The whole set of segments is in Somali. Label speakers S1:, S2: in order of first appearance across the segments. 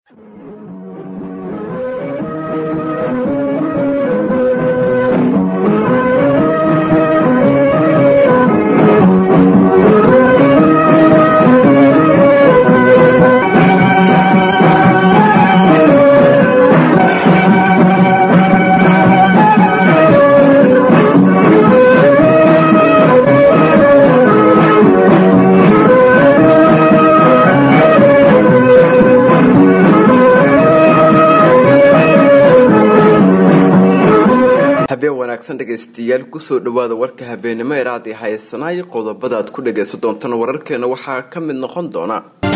S1: habeen wanaagsan dhegaystayaal kusoo dhawaada warka habeenimo ee raadi haysanaay qodobada aad ku dhagaysan doontaan wararkeena waxaa ka mid noqon doona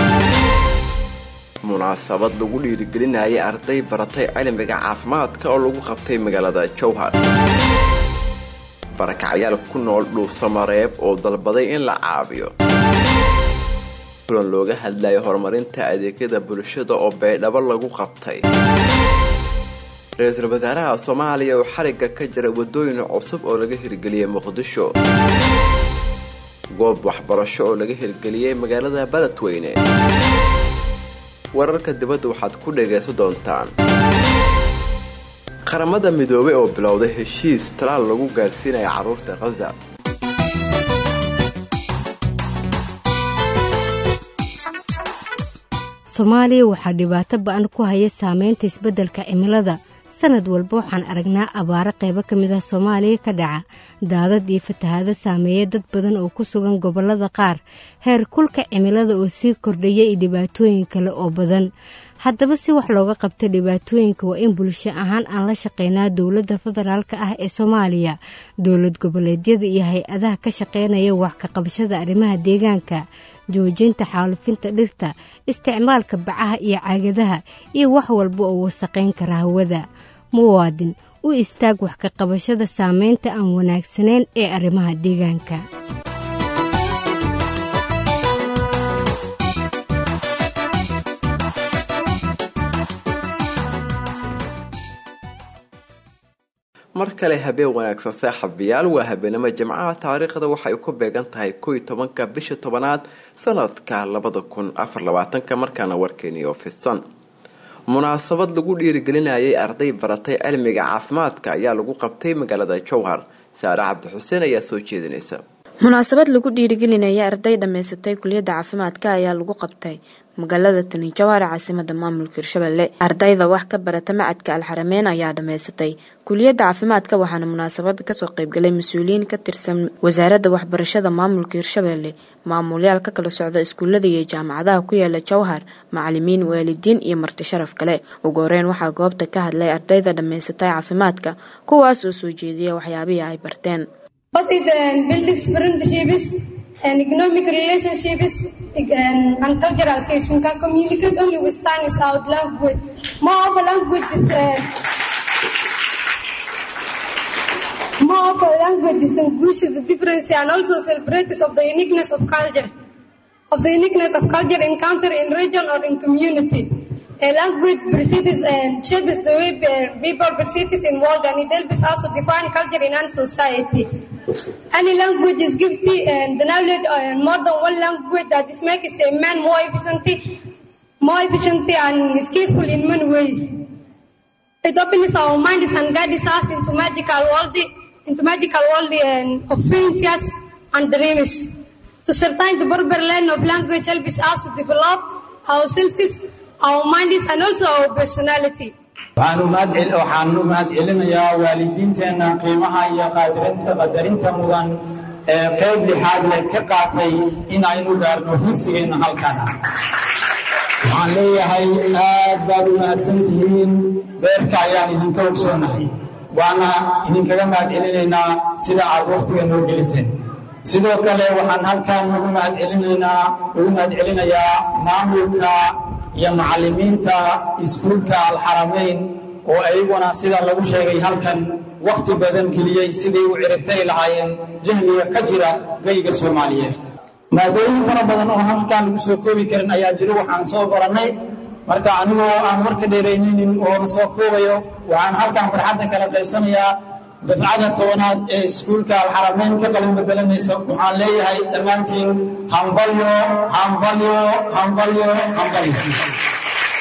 S1: munaasabad lagu dhiirigelinayay arday baratay cilmiga caafimaadka oo lagu qabtay magaalada jowhar barakacyaal ku nool dhuusamareeb oo dalbaday in la caabiyo kulan looga hadlayo horumarinta adeegyada bulshada oo baydhabo lagu qabtay ra-iisul wasaaraha soomaaliya oo xarigga ka jira wadooyin cusub oo laga hirgeliyey muqdisho goob waxbarasho oo laga hirgeliyey magaalada baledweyne wararka dibadda waxaad ku dhagaysan doontaan qaramada midoobay oo bilowday heshiis talaal lagu gaarsiinaya carruurta khaza
S2: soomaaliya waxaa dhibaato ba-an ku haya saameynta isbeddelka cimilada sanad walba waxaan aragnaa abaaro qaybo ka mid ah soomaaliya ka dhaca daadad iyo fatahaado saameeya dad badan oo ku sugan gobollada qaar heer kulka cimilada oo sii kordhaya iyo dhibaatooyin kale oo badan haddaba si wax looga qabta dhibaatooyinka waa in bulsho ahaan aan la shaqeynaa dowladda federaalka ah ee soomaaliya dowlad goboleedyada iyo hay-adaha ka shaqeynaya wax ka qabashada arrimaha deegaanka joojinta xaalufinta dhirta isticmaalka bacaha iyo caagadaha iyo wax walba oo wasaqayn kara hawada muwaadin u istaag wax ka qabashada saameynta aan wanaagsanayn ee arrimaha deegaanka
S1: mar kale habeen wanaagsan saaxiibayaal waa habeenimo jimcaha taariikhda waxay ku beegan tahay kow iyo tobanka bisha tobanaad sanadka labada kun afar labaatanka markaana warkeeni oo fidsan munaasabad lagu dhiirigelinayay arday baratay cilmiga caafimaadka ayaa lagu qabtay magaalada jowhar saare cabdixuseen ayaa soo jeedinaysa
S3: munaasabad lagu dhiirigelinaya arday dhammaysatay kuliyadda caafimaadka ayaa lagu qabtay magaalada tani jowhar caasimada maamulka hirshabelle ardayda wax ka barata macadka alxarameyn ayaa dhammaysatay kuliyadda caafimaadka waxaana munaasabada kasoo qeybgalay mas-uuliyiin ka tirsan wasaaradda waxbarashada maamulka hirshabelle maamulyaal ka kala socda iskuullada iyo jaamacadaha ku yaala jowhar macalimiin waalidiin iyo marti sharaf kale ugu horeyn waxaa goobta ka hadlay ardayda dhammaysatay caafimaadka kuwaas oo soo jeediya waxyaabihii ay barteen
S4: and economic relationships and cultural case. We can communicate only with signs out language. More of a language is uh, more of a language distinguishes the difference and also celebrates of the uniqueness of culture, of the uniqueness of culture encountered in region or in community. A language perceives and shapes the way people perceive in world and it helps also define culture in our society. Any language is gifted and the knowledge and more than one language that is makes a man more efficient, more efficient and skillful in many ways. It opens our minds and guides us into magical world, into magical world of fancies and dreams. To certain the borderline of language helps us to develop ourselves, our minds and also our personality.
S5: waxaan u mahad celinayaa waalidiinteenna qiimaha iyo qadarinta mudan ee qayb lixaad leh ka qaatay in aynu gaarno higsigeenna halkana waxaan leeyahay aad baad u mahadsan tihiin beerka ayaan idinka ogsoonahay waana idinkaga mahad celinaynaa sida aad wakhtiga noo geliseen sidoo kale waxaan halkan ugu mahad celinaynaa ugu mahad celinayaa maamulka iyo macallimiinta iskuulka alxaramayn oo ayaguna sida lagu sheegay halkan wakhti badan geliyey siday u ciribtari lahaayeen jahliga ka jira geyga soomaaliyeed maadooyin fara badan oo halkaan lagu soo koobi karin ayaa jiro waxaan soo barannay marka anigoo aan warka dheeraynaynin oo na soo koobayo waxaan halkan farxadda kala qaybsanayaa dafcada tobanaad ee iskuulka alxaramayn ka qalin bedelanaysa waxaan leeyahay dhammaantiin hambalyo hambalyo hambalyo hambalyo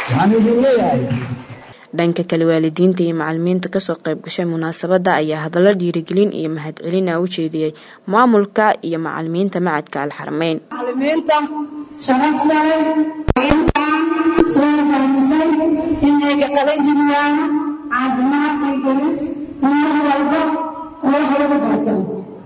S5: waxaan idin leeyahay
S3: dhanka kale waalidiinta iyo macalimiinta kasoo qayb gashay munaasabadda ayaa hadallo dhiirigelin iyo mahadcelin ah u jeediyey maamulka iyo macalimiinta macadka alxarameyn
S6: macalimiinta sharafta leh soo fahamsan inayga qalan jiriyaan caafimaad iyo gelis mar walba oo wax lagu barto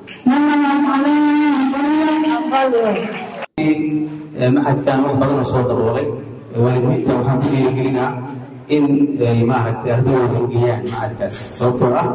S7: maxadkan wax badan oo soo daboolay waalidiinta waxaan ku dhiirigelinaa in ay maaragtay ardayooda geeyaan macadkaas sababtoo ah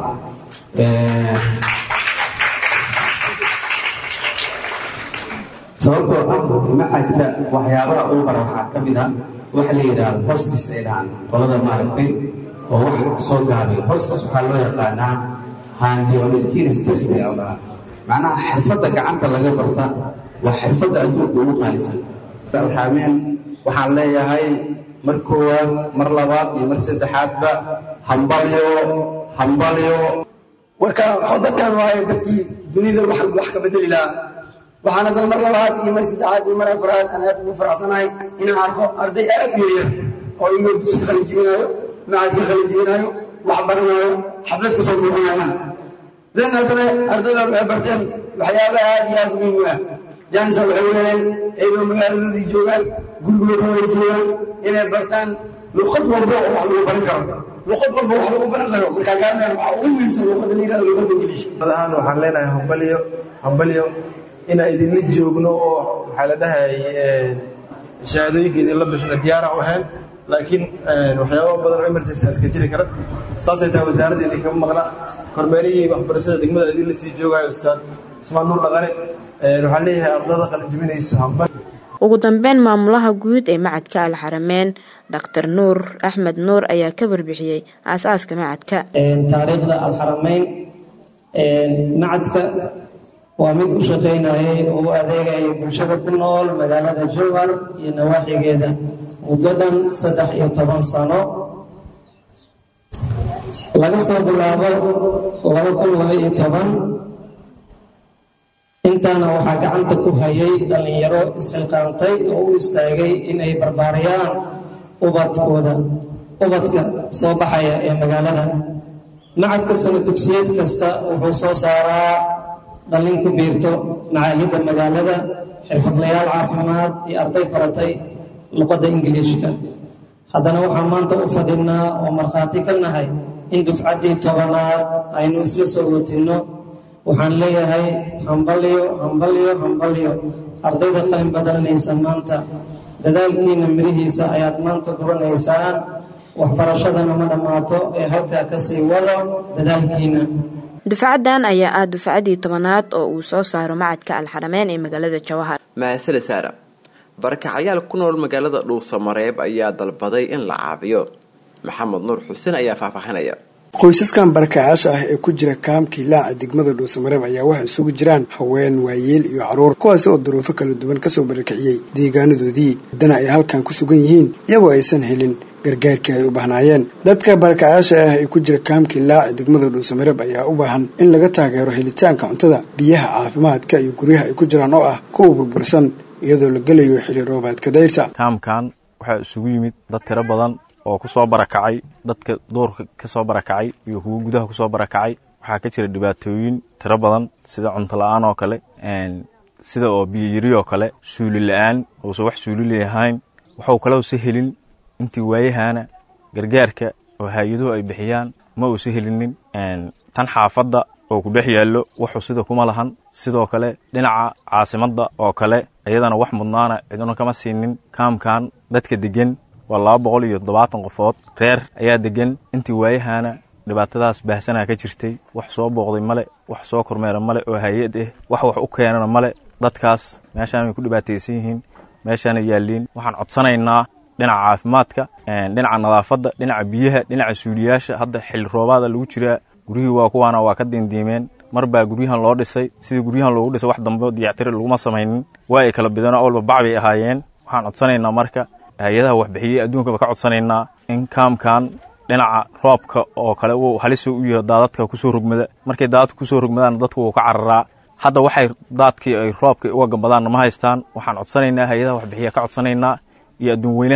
S7: sababtoo ah macadka waxyaabaha uu bara waxaa ka mid ah waxa la yidhaahdo hostis ay dhahaan qolada maaragtay oo wax soo gaabay hostis waxaa loo yaqaanaa handi on skills test ayaa dhahaa macnaha xirfadda gacanta laga barta waa xirfadda adduunka ugu qaalisan
S8: alxaameen waxaan leeyahay mar koowaad mar labaad iyo mar saddexaadba hambalyo hambalyo
S9: warka dadkan waaye dadkii dunida wax wax ka bedeli lahaa waxaan haddana mar labaad iyo mar saddexaad iyo mar afraad aan aad ugu faraxsanahay inaan arko arday aad u yaryar oo iyagoo dugsiga qalin jibinaayo macadka qalin jibinaayo wax baranaayo xaflad ka soo muuqanayaan dan haddana ardayda waxay barteen waxyaaba aad iyo aad muhiim u ah jaanisa waxay weeleen iyagoo magaaladoodii joogaan gurigooda way joogaan inay bartaan luqad walba oo wax lagu baran karo luqad walba wax lagu baran karo markaa kaana waxaa ugu muhiimsan luqada la yidhahdo luqada ingiliish
S8: ahaan waxaan leenahay hambalyo hambalyo inaan idinla joogno oo maxaa la dhahay shahaadooyinka idinla bixina diyaara u ahayn laakiin waxyaaba badan oo emergency iska jiri kara saasay tahay wasaaradda idinkama maqna kormeerihii waxbarashada degmada idinla sii joogayo ustaad cusmaan nuur dhaqane waxaan leeyahay ardada qalinjibinayso hambal
S3: ugu dambeyn maamulaha guud ee macadka alxarameyn dhaktar nuur axmed nuur ayaa ka warbixiyey aasaaska macadka
S10: taariikhda alxarameyn macadka waa mid u shaqaynayay oo u adeegayay bulshada ku nool magaalada jowhar iyo nawaaxigeeda muddo dhan saddex iyo toban sano laga soo bilaabo laba kun laba iyo toban intaana waxaa gacanta ku hayay dhallinyaro isxilqaantay oo u istaagay inay barbaariyaan ubadkooda ubadka soo baxaya ee magaalada macadka sana dugsiyeed kasta wuxuu soo saaraa dhallin ku biirto macaahidda magaalada xirfadlayaal caafimaad iyo arday baratay luqadda ingiliishka haddana waxaan maanta u fadhinaa oo markhaati ka nahay in dufcaddii tobanaad aynu isla soo watinno waxaan leeyahay hambalyo hambalyo hambalyo ardayda qalin badalanaysa maanta dadaalkiina mirihiisa ayaad maanta guranaysaan waxbarashadana ma dhammaato ee halkaa ka sii wado dadaalkiina
S3: dufcaddan ayaa ah dufcaddii tobanaad oo uu soo saaro macadka alxarameyn ee magaalada jawahar
S1: mahasane saara barakacayaal ku nool magaalada dhuusamareeb ayaa dalbaday in la caabiyo maxamed nuur xuseen ayaa faahfaahinaya
S11: qoysaskan barakacayaasha ah ee ku jira kaamkii laaca degmada dhuusamareeb ayaa waxay isugu jiraan haween waayeel iyo caruur kuwaasi oo duruufo kala duwan kasoo barakiciyey deegaanadoodii muddana ay halkan ku sugan yihiin iyagoo aysan helin gargaarkii ay u bahnaayeen dadka barakacayaasha ah ee ku jira kaamkii laaca degmada dhuusamareeb ayaa u baahan in laga taageero helitaanka cuntada biyaha caafimaadka iyo guryaha ay ku jiraan oo ah kuwa burbursan iyadoo la gelayo xili roobaadka dayrta
S12: kaamkan waxaa isugu yimid dad tiro badan oo ku soo barakacay dadka duurka ka soo barakacay iyo kuwo gudaha ku soo barakacay waxaa ka jira dhibaatooyin tiro badan sida cunto la-aan oo kale sida oo biyoyiri oo kale suuli la-aan uusan wax suuli leeyahayn waxuu kale usa helin intii waayahana gargaarka oo hay-aduhu ay bixiyaan ma uusa helinin tan xaafadda oo ku dhex yaallo wuxuu sida kuma lahan sidoo kale dhinaca caasimadda oo kale iyadana wax mudnaana ciduna kama siinin kaamkan dadka degan waa laba boqol iyo toddobaatan qofood reer ayaa degan intii waayahana dhibaatadaas baahsanaa ka jirtay wax soo booqday male wax soo kormeera male oo hay-ad ah wax wax u keenana male dadkaas meeshaan way ku dhibaataysan yihiin meeshaana yaalliin waxaan codsanaynaa dhinaca caafimaadka dhinaca nadaafadda dhinaca biyaha dhinaca suuliyaasha hadda xilli roobaada lagu jiraa guryihii waa kuwaana waa ka diindiimeen mar baa guryahan loo dhisay sidii guryahan loogu dhisay wax dambe diyactiri laguma samaynin waa ay kala bideen oo walba bac bay ahaayeen waxaan codsanaynaa marka hay-adaha waxbixiyey adduunkaba ka codsanaynaa in kaamkan dhinaca roobka oo kale uu halis u yaho daadadka kusoo rogmada markay daadadka kusoo rogmadaan dadku wuu ka cararaa hadda waxay daadkii ay roobka uga gambadaanna ma haystaan waxaan codsanaynaa hay-adaha waxbixiya ka codsanaynaa iyo adduun weynahaba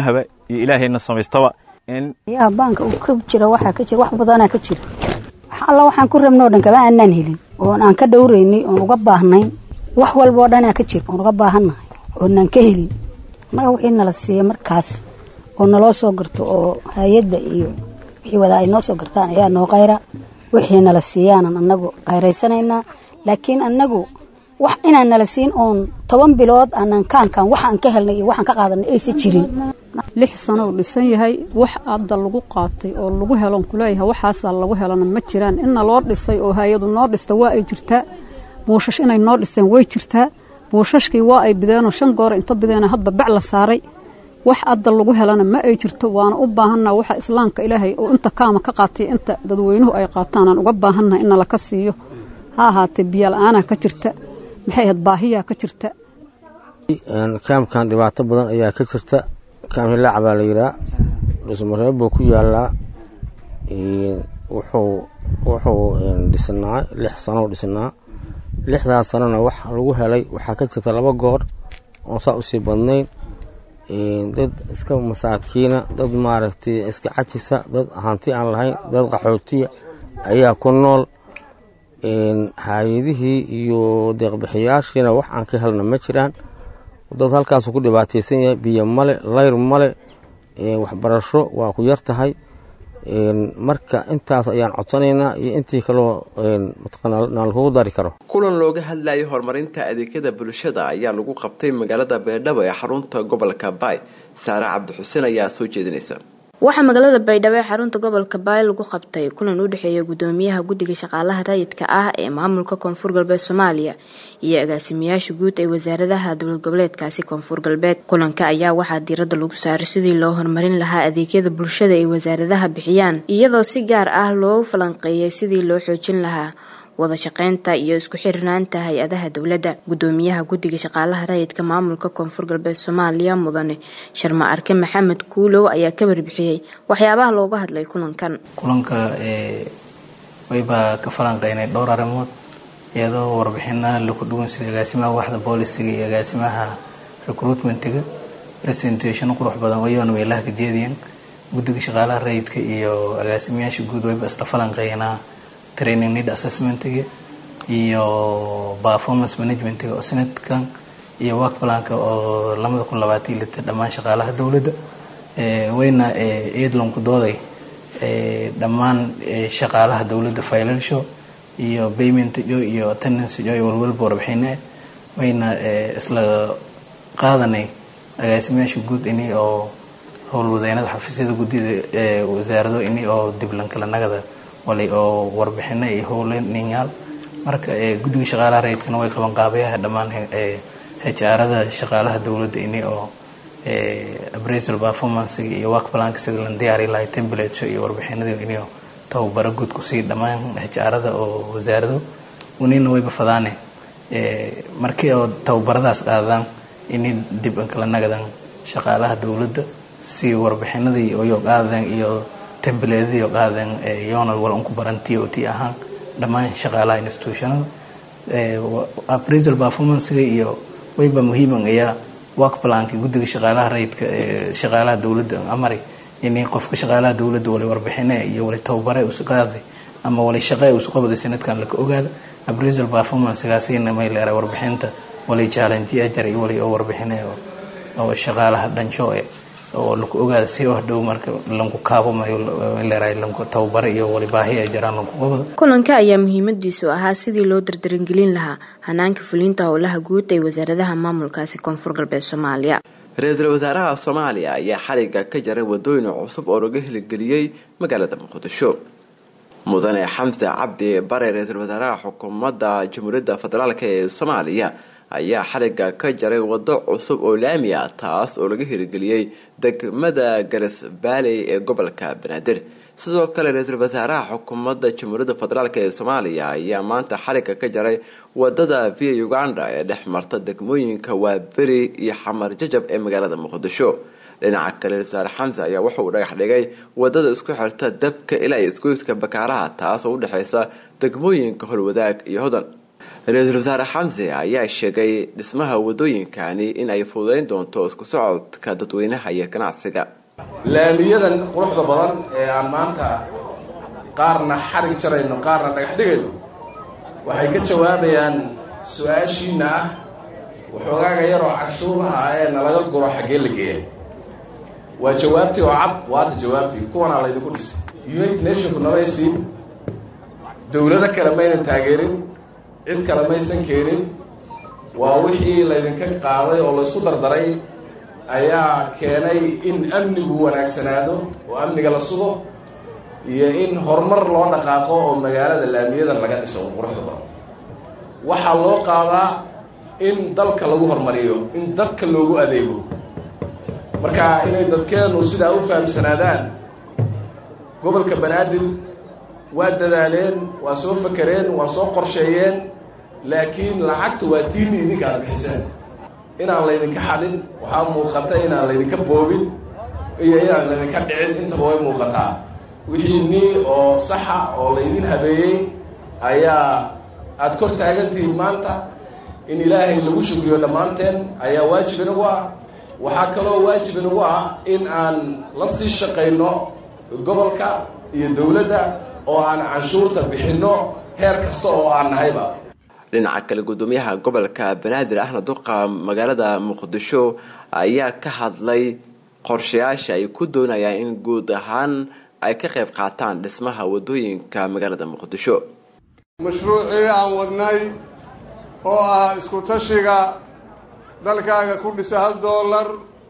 S12: iyo ilaahayna samaystaba in
S13: yaa baanka uu ka jira waxaa ka jira wax badanaa ka jira wax alla waxaan ku rabnoo dhan kama aanaan helin oon aan ka dhowraynay oon uga baahnayn wax walba oo dhanaa ka jira oon uga baahannahay oonaan ka helin annaga wixii nala siiya markaas oo naloo soo garto oo hay-adda iyo wixii wadaa ay noo soo gartaan ayaa noo qayra wixii nala siiyaanan annagu qayraysanaynaa laakiin annagu wax inaan nala siin oon toban bilood aanan kaankan waxa aan ka helnay iyo waxaan ka qaadanay aysa jirin
S14: lix sano uu dhisan yahay wax hadda lagu qaatay oo lagu helon kuleeyahay waxaasaa lagu helana ma jiraan inna loo dhisay oo hay-adu noo dhista waa ay jirtaa buushash inay noo dhiseen way jirtaa buushashkii waa ay bideenoo shan goor inta bideena hadda bac la saaray wax hadda lagu helana ma ay jirto waana u baahannaha waxa islaamka ilaahay oo inta kaama ka qaatay inta dadweynuhu ay qaataanaan uga baahannaha in nalaka siiyo ha ahaatee biyola-aanaa ka jirta maxay ahayd baahiyaa ka jirta
S15: kaamkan dhibaato badan ayaa ka jirta kaam hilaac baa la yidhaa dhusmareeb buu ku yaalaa wuxuu wuxuu dhisnaa lix sano dhisnaa lixdaas sanona wax lagu helay waxaa ka jirta laba goor oon saa usii badnayn dad iska masaakiina dad maaragtay iska cajisa dad hanti aan lahayn dad qaxootiya ayaa ku nool hay-adihii iyo deeqbixiyaashiina wax aan ka helna ma jiraan dad halkaasu ku dhibaataysan yahay biyo male layr male waxbarasho waa ku yar tahay marka intaas ayaan codsanaynaa iyo intii kaloo nalakugu dari karo
S1: kulan looga hadlayay horumarinta adeegyada bulshada ayaa lagu qabtay magaalada beedhabo ee xarunta gobolka baay saare cabdixuseen ayaa soo jeedinaysa
S3: waxaa magaalada baydhabo ee xarunta gobolka baay lagu qabtay kulan u dhexeeya gudoomiyaha guddiga shaqaalaha rayidka ah ee maamulka koonfur galbeed soomaaliya iyo agaasimayaasha guud ee wasaaradaha dowlad goboleedkaasi koonfur galbeed kulanka ayaa waxaa diiradda lagu saaray sidii loo horumarin lahaa adeegyada bulshada ay wasaaradaha bixiyaan iyadoo si gaar ah loo falanqeeyay sidii loo xoojin lahaa wada shaqeynta iyo isku xirnaanta hay-adaha dowladda gudoomiyaha guddiga shaqaalaha rayidka maamulka koonfur galbeed soomaaliya mudane sharma arke maxamed kuulow ayaa ka warbixiyey waxyaabaha looga hadlay kulankan
S16: kulanka waybaa ka falanqeynay dhowr arrimood iyadoo warbixina laku dhuwan sida agaasimaha waxda boolisiga iyo agaasimaha recruitmentiga presentation qurux badan wayoona meelaha ka jeediyeen guddiga shaqaalaha rayidka iyo agaasimayaasha guud wayba isla falanqeynaa training need assessmentiga iyo performance managementiga oo sanadkan iyo work planka oo lamada kun labaatan iyo lita dhammaan shaqaalaha dowladda wayna eedlonku dooday dhammaan shaqaalaha dowladda financial iyo payment jo iyo attendance jo iyo walwalba warbixine wayna isla qaadanay agaasimayaasha guud ini oo howlwadeynada xafiisyada guddida wasaarado ini oo diblankala nagada walay oo warbixino iyo howlninyaal marka guddiga shaqaalaha rayidkana way qaban qaabayaha dhammaan hjaarada shaqaalaha dowladda ini oo appraisal performancega iyo work planka sida lan diyaari lahay templates iyo warbixinadii ini tababaro guud kusii dhammaan hjaarada oo wasaarado unina wayba fadaane markii oo tababaradaas qaadaan ini dib kala nagadan shaqaalaha dowladda si warbixinadii iyo qaadeen iyo tembaledii qaadeen yoonal wal unku baran t o t ahaan dhammaan shaqaalaha institutionada appraisal performancega iyo wayba muhiiman ayaa work planka guddiga shaqaalaha rayidka shaqaalaha dowladda amari inay qofka shaqaalaha dowladda wala warbixine iyo wala tababare usu qaaday ama wala shaqe usu qabaday sanadkan laka ogaada appraisal performancegaasina may leeray warbixinta wala challenge ajar iyo wala oo warbixine oo shaqaalaha dhansho eh oo laku ogaada si wax dhow marka lanku kaabo leeray lanku tababare iyo wali baahi ay jiraan lanku qabada
S3: kulanka ayaa muhiimadiisu ahaa sidii loo dardarangelin lahaa hanaanka fulinta howlaha guud ee wasaaradaha maamulkaasi koonfur galbeed soomaaliya
S1: ra-iisul wasaaraha soomaaliya ayaa xariga ka jaray wadooyin cusub oo laga heligeliyey magaalada muqdisho mudane xamse cabdi bare ra-iisul wasaaraha xukuumadda jamhuuriyadda federaalk ee soomaaliya ayaa xariga ka jaray wado cusub oo laami ah taas oo laga hirigeliyey degmada garas baaley ee gobolka banaadir sidoo kale ra-iisul wasaaraha xukuumadda jamhuuriyadda federaalk ee soomaaliya ayaa maanta xariga ka jaray wadada via uganda ee dhex marta degmooyinka waaberi iyo xamar jajab ee magaalada muqdisho dhinaca kale ra-isul wasaare xamse ayaa wuxa uu dhagax dhigay wadada isku xirta dabka ilaa isgoyska bakaaraha taas oo udhexeysa degmooyinka holwadaag iyo hodan ra-iisul wasaare xamse ayaa sheegay dhismaha wadooyinkani in ay fududeyn doonto isku socodka dadweynaha iyo ganacsiga
S17: laamiyadan quruxda badan ee aan maanta qaarna xarig jarayno qaarna dhagax dhigayno waxay ka jawaabayaan su-aashiina ah waxoogaaga yaroo canshuuraha ah ee nalaga guro xaggee la geeya waa jawaabtii oo cad waata jawaabtii kuwanaa laydinku dhisay united nationku nama siin dowlado kale maynan taageerin cid kale maysan keenin waa wixii laydinka qaaday oo laysku dardaray ayaa keenay in amnigu wanaagsanaado oo amniga la sugo iyo in horumar loo dhaqaaqo oo magaalada laamiyadan laga dhiso quruxda badan waxaa loo qaadaa in dalka lagu horumariyo in dadka loogu adeego marka inay dadkeenu sidaa u fahamsanaadaan gobolka banaadir waa dadaaleen waa soo fakereen waa soo qorsheeyeen laakiin lacagta waa tiini idinka aad bixiseen inaan laydinka xadin waxaa muuqata inaan laydinka boobin iyo inaan laydinka dhicin intaba way muuqataa wixii nii oo saxa oo laydin habeeyey ayaa aada kor taagantihiin maanta in ilaahay lagu shugriyo dhammaanteen ayaa waajib inagu ah waxaa kaloo waajib inagu ah in aan la sii shaqayno gobolka iyo dowladda oo aan canshuurta bixinno heer kasta oo aan nahayba
S1: dhinaca kale gudoomiyaha gobolka banaadir ahna duqa magaalada muqdisho ayaa ka hadlay qorshayaasha ay ku doonayaan in guud ahaan ay ka qayb qaataan dhismaha wadooyinka magaalada muqdisho
S18: mashruucii aan wadnay oo ah isku tashiga dalkaaga ku dhisa hal doolar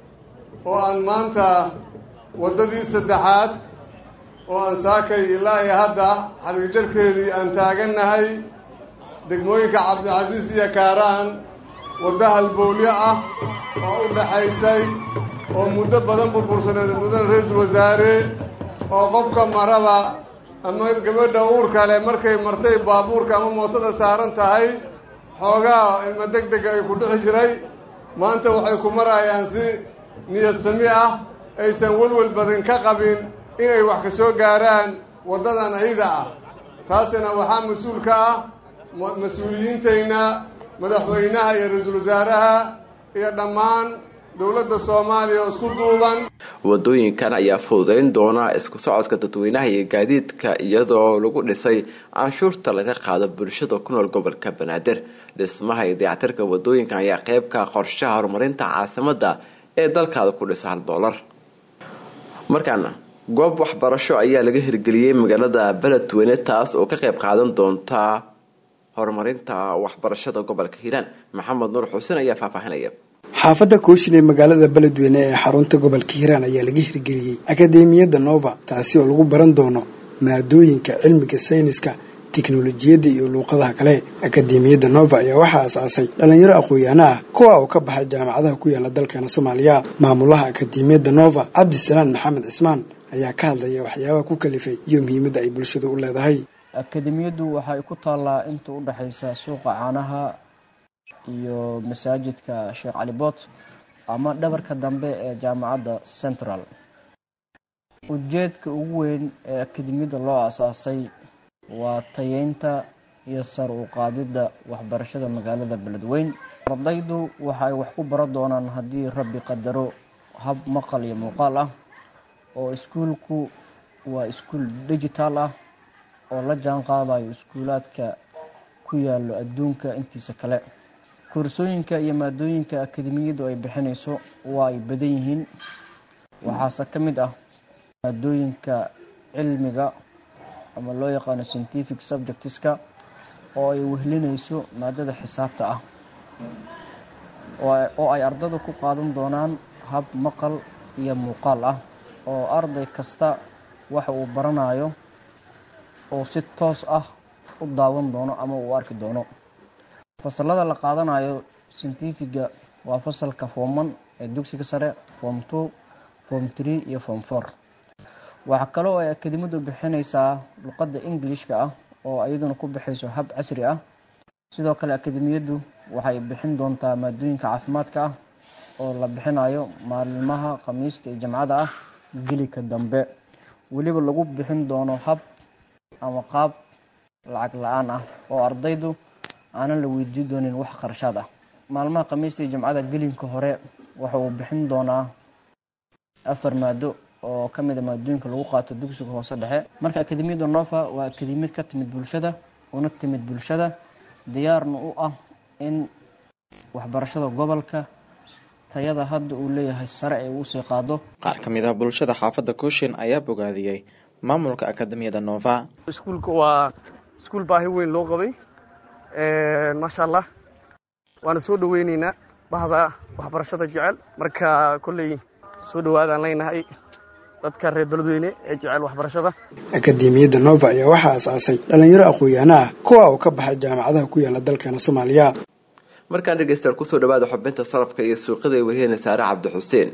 S18: oo aan maanta waddadii saddexaad oo aan saakay ilaa iyo hadda xargijarkeedii aan taagannahay degmooyinka cabdicasiis iyo kaaraan waddo halbowlyo ah oo u dhaxaysay oo muddo badan burbursaneed muddan ra-iisul wasaare oo qofka maraba ama gabadha uurka leh markay martay baabuurka ama mootada saaran tahay xoogaa ilma deg dega ay ku dhixi jiray maanta waxay ku marayaan si niyad sami ah aysan welwel badan ka qabin inay wax ka soo gaaraan waddadan ayada ah taasina waxaa mas-uul ka ah mas-uuliyiintayna madaxweynaha iyo ra-iisul wasaaraha iyo dhammaan dowladda soomaaliya oo isku duuban
S1: wadooyinkan ayaa fududeyn doona isku socodka dadweynaha iyo gaadiidka iyadoo lagu dhisay canshuurta laga qaado bulshada ku nool gobolka banaadir dhismaha iyo dayactirka wadooyinkan ayaa qeyb ka qorshaha horumarinta caasimada ee dalkaada ku dhisa hal doolar markaana goob waxbarasho ayaa laga hirgeliyey magaalada beledweyne taas oo ka qeyb qaadan doonta horumarinta waxbarashada gobolka hiiraan maxamed nuur xuseen ayaa faahfaahinaya
S11: xaafadda kooshin ee magaalada beledweyne ee xarunta gobolka hiiraan ayaa laga hirgeliyey akademiyadda nova taasi oo lagu baran doono maadooyinka cilmiga sayniska tiknolojiyadda iyo luuqadaha kale akademiyadda nova ayaa waxaa asaasay dhalinyaro aqoon-yaano ah kuwa oo ka baxay jaamacadaha ku yaala dalkeena soomaaliya maamulaha akademiyadda nova cabdisalaan maxamed cismaan ayaa ka hadlaya waxyaabaha ku kalifay iyo muhiimadda ay bulshada u leedahay
S19: akademiyaddu waxay ku taallaa inta u dhexaysa suuqa caanaha iyo masaajidka sheekh cali boot ama dhabarka dambe ee jaamacadda central ujeedka ugu weyn ee akademiyadda loo asaasay waa tayeynta iyo sar u qaadidda waxbarashada magaalada beledweyn ardaydu waxa ay wax ku baran doonaan haddii rabbi qadaro hab maqal iyo muuqaal ah oo iskuulku waa iskuul digital ah oo la jaan qaadayo iskuulaadka ku yaalo adduunka intiisa kale koorsooyinka iyo maadooyinka akademiyaddu ay bixinayso waa ay badan yihiin waxaase ka mid ah maadooyinka cilmiga ama loo yaqaano scientific subjectiska oo ay wehlinayso maadada xisaabta ah oo ay ardada ku qaadan doonaan hab maqal iyo muuqaal ah oo arday kasta waxa uu baranayo oo si toos ah u daawan doono ama uu arki doono fasalada la qaadanayo scientifiga waa fasalka form one ee dugsiga sare form two form three iyo form four waxaa kale oo ay akademiyaddu bixinaysaa luqadda englishka ah oo iyaduna ku bixayso hab casri ah sidoo kale akademiyaddu waxay bixin doontaa maadooyinka caafimaadka ah oo la bixinayo maalmaha khamiista iyo jamcada ah gelika dambe weliba lagu bixin doono hab ama qaab lacag la-aan ah oo ardaydu aanan la weydiin doonin wax qarashaad ah maalmaha khamiista iyo jamcada gelinka hore waxa uu bixin doonaa afar maado oo ka mid a maadooyinka lagu qaato dugsiga hoose dhexe marka akademiyadda nova waa akademiyad ka timid bulshada una timid bulshada diyaarna u ah in waxbarashada gobolka tayada hadda uu leeyahay sare ay uusii qaado
S20: qaar ka mid ah bulshada xaafadda kooshin ayaa bogaadiyey maamulka akademiyada nova
S21: iskuulka waa iskuul baahi weyn loo qabay maasha allah waana soo dhaweyneynaa bahda waxbarashada jecel marka kolley soo dhawaadaan leynahay dadka reer beledweyne ee jecel waxbarashada
S11: akademiyadda nova ayaa waxaa asaasay dhalinyaro aqoon-yahano ah kuwa uu ka baxay jaamacadaha ku yaala dalkeena soomaaliya
S1: markaan dhegeystayaal kusoo dhawaada xubinta sarafka iyo suuqyada ay wariyeen saare cabdi xuseen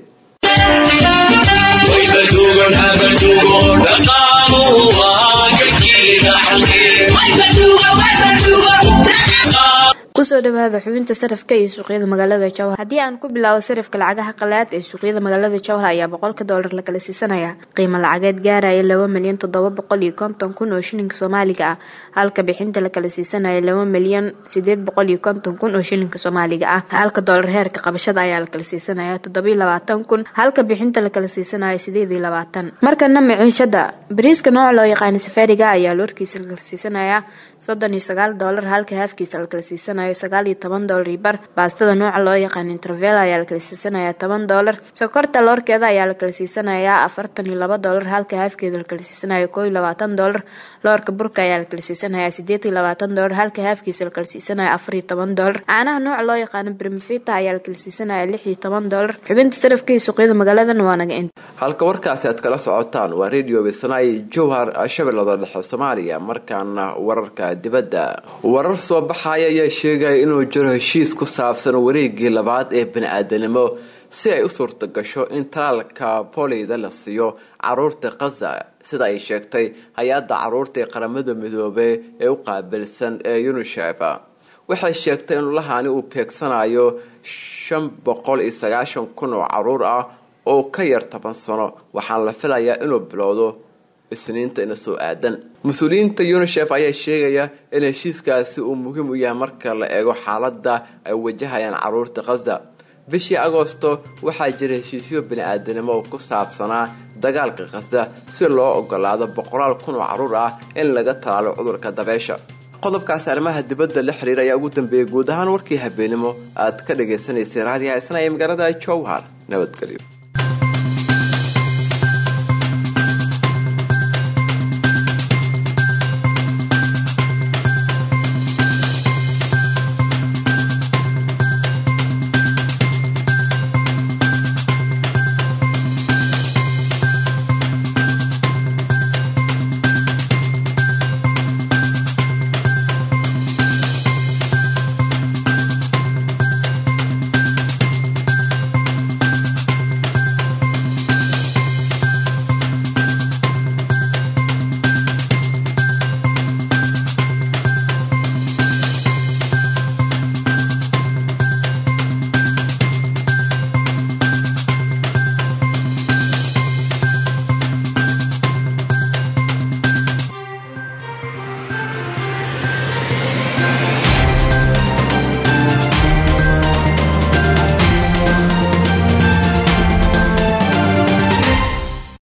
S3: kusoo dhawaada xubinta sarafka iyo suuqyada magaalada jowhar haddii aan ku bilaabo sarafka lacagaha qalaad ee suuqyada magaalada jowhar ayaa boqolka doolar la kala siisanaya qiimo lacageed gaaraya laba milyan toddoba boqol iyo konton kun oo shilinka soomaaliga ah halka bixinta la kala siisanaya laba milyan sideed boqol iyo konton kun oo shilinka soomaaliga ah halka doolar heerka qabashada ayaa la kala siisanaya toddobiyo labaatan kun halka bixinta la kala siisanaya sideed iyo labaatan markana maciishada bariiska nooca loo yaqaana safaariga ayaa loorkiisa la kala siisanaya soddon iyo sagaal doolar halka haafkiisa la kala siisanaya sagaal iyo toban doolar iyo bar baastada nooca loo yaqaan intervel ayaa la kala siisanaya toban doolar sokorta loorkeeda ayaa la kala siisanaya afartan iyo laba doolar halka haafkeeda la kala siisanaya koo iyo labaatan doolar loorka burka ayaa la kala siisanaya sideed iyo labaatan doolar halka haafkiisa la kala siisanaya afar iyo toban doolar caanaha nooca loo yaqaano brimfita ayaa la kala siisanaya lix iyo toban doolar xubinta sarafka iyo suuqyada magaaladan waa naga inta
S1: halka warkaasi aad kala socotaan waa radio besnay jowhar shabeellada dhexe soomaaliya markaana wararka dibadda warar soo baxaya ayaa sheegaya inuu jiro heshiis ku saabsan wareegii labaad ee bani-aadanimo si ay u suurta gasho in talaalka bolida la siiyo caruurta khaza sida ay sheegtay hay-adda caruurta ee qaramada midoobey ee u qaabilsan ee unisef waxay sheegtay in lahani uu beegsanayo shan boqol iyo sagaashan kun oo caruur ah oo ka yar toban sano waxaana la filayaa inuu bilowdo isniinta ina soo aadan mas-uuliyiinta unisef ayaa sheegaya in heshiiskaasi uu muhiim u yahay marka la eego xaaladda ay wajahayaan caruurta khaza bishii agoosto waxaa jira heshiisyo bani-aadanimo oo ku saabsanaa dagaalka khaza si loo ogolaado boqolaal kun oo caruur ah in laga talaalo cudurka dabeesha qodobkaasi arrimaha dibadda la xiriira ayaa ugu dambeeyay guud ahaan warkii habeenimo aad ka dhagaysanaysay raadiyaha isna ee magaalada jowhar nabadgelyo